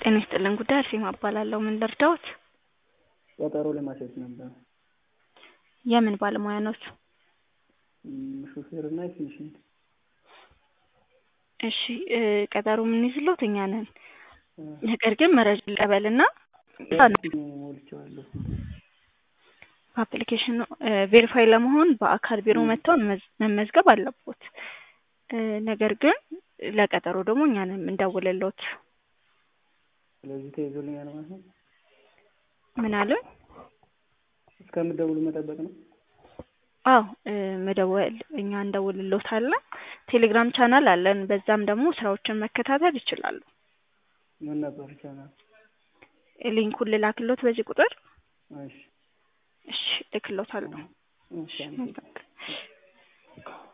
ጤና ይስጥልን ጉዳይ አርሴማ እባላለሁ። ምን ልርዳዎት? ቀጠሮ ለማስያዝ ነበር። የምን ባለሙያ ኖት? ም፣ ሹፌር እና የፊኒሽንግ እሺ እ ቀጠሮ የምንይዝልዎት እኛ ነን። ነገር ግን መረጃ ልቀበልና ሞልቼዋለሁ። በአፕሊኬሽኑ ቬሪፋይ ለመሆን በአካል ቢሮ መጥተው መመዝ- መመዝገብ አለቦት። እ ነገር ግን ለቀጠሮ ደግሞ እኛ ነን የምንደውልልዎት። ስለዚህ ተይዞልኛል ማለት ነው። ምን አሉን? እስከምትደውሉ መጠበቅ ነው። አዎ እ መደወል እኛ እንደውልልዎታለን። ቴሌግራም ቻናል አለን። በዛም ደግሞ ስራዎችን መከታተል ይችላሉ። ምን ነበር ቻናል? ሊንኩን ልላክልዎት በዚህ ቁጥር? እሺ እሺ እልክልዎታለሁ። እሺ አመሰግናለሁ።